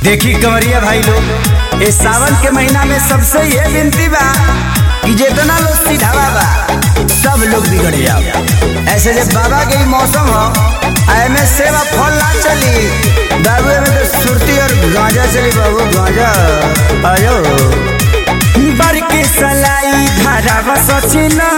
देखी कंवरिया भाई लोग इस सावन के महीना में सबसे ये विनती बा कि जितना लोग सीधावा बा सब लोग बिगड़ जाओ ऐसे जब बाबा के ही मौसम हो एमे सेवा फल ना चली बाबू में तो सुरती और गांजा चली बाबू गांजा आयो बर के सलाई धारा बसचिना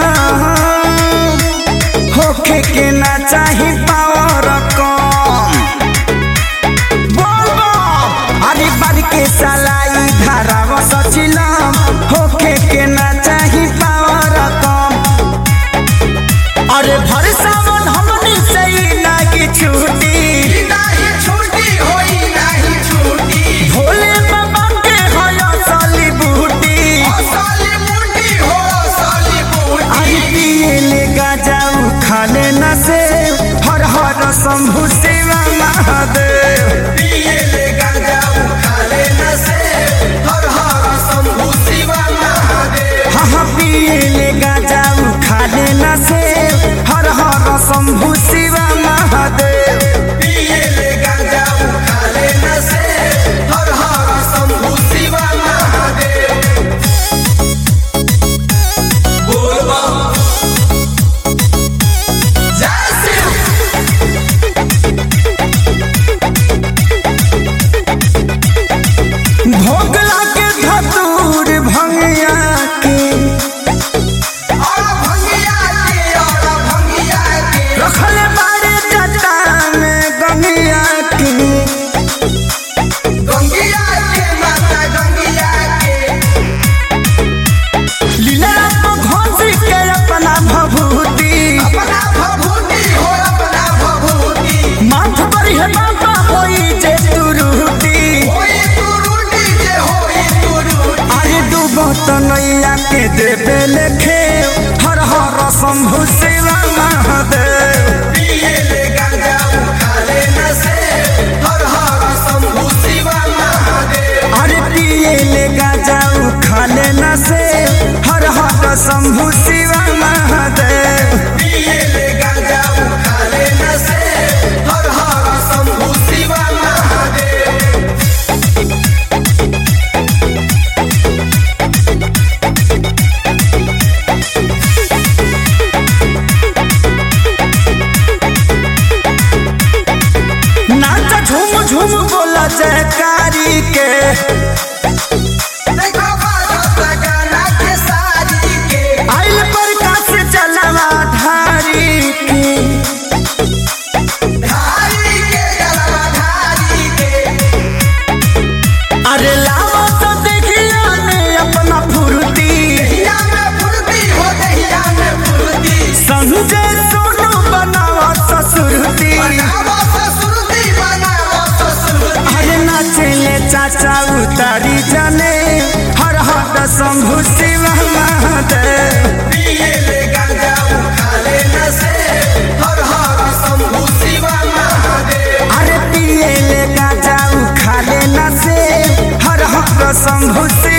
होखे के ना चाही पावर कम बोलबो अरे बर के सलाई धारा बसचिलम होखे के ना चाही पावर कम अरे भर सावन हमनी से ही ना की छूटी नाही छूटी होई नाही छूटी भोले बाबा के होया साली बूटी साली मुंडी हो साली बूटी अरे पिए ले गाजाऊ खा लेना से हर हर शंभु शिवा महादेव पिए ले गांजा खा लेना से हर हर शंभु शिवा महादेव हाँ हाँ पिए ले गाजाऊ खा लेना से हर हर शंभु शिवा महादेव पिए ले गांजा खा लेना से हर हर शंभु शिवा महादेव बोल बम जय शिव भोगला के धतूर भंगिया के और भंगिया के और भंगिया के रखले बारे जटा में गंगिया के गंगिया के माता गंगिया के लीला को घोंसी के अपना भभूति अपना भभूति हो अपना भभूति माथ पर है बाबा होई जे तुरुटी होई तुरुटी जे होई तुरुटी अरे डूबो तो नैया के देवे लेखे हर हर शंभु शिवा महादेव पिए ले गांजा खा लेना से हर हर शंभु शिवा महादेव अरे पिए ले गाजाऊ खा लेना से हर हर शंभु शिवा महादेव पिए ले गांजा खा लेना से हर हर शंभु शिवा महादेव नाच झूम झूम बोला जयकारी के देखो बाजत गाना के सारी के आइल प्रकाश चलवा धारी के धारी के जलवा धारी के अरे लावा तो देखिया ने अपना फुर्ती दहिया में फुर्ती हो दहिया में फुर्ती संजय सोनू बनावा ससुरती बनावो ससुरती बनावो ससुरती अरे नाचले चाचा उतारी जाने हर हर शंभु शिव महादेव पिए ले गांजा खा लेना से हर हर शंभु शिवा महादेव अरे पिए ले गाजाऊ खा लेना से हर हर शंभु शिव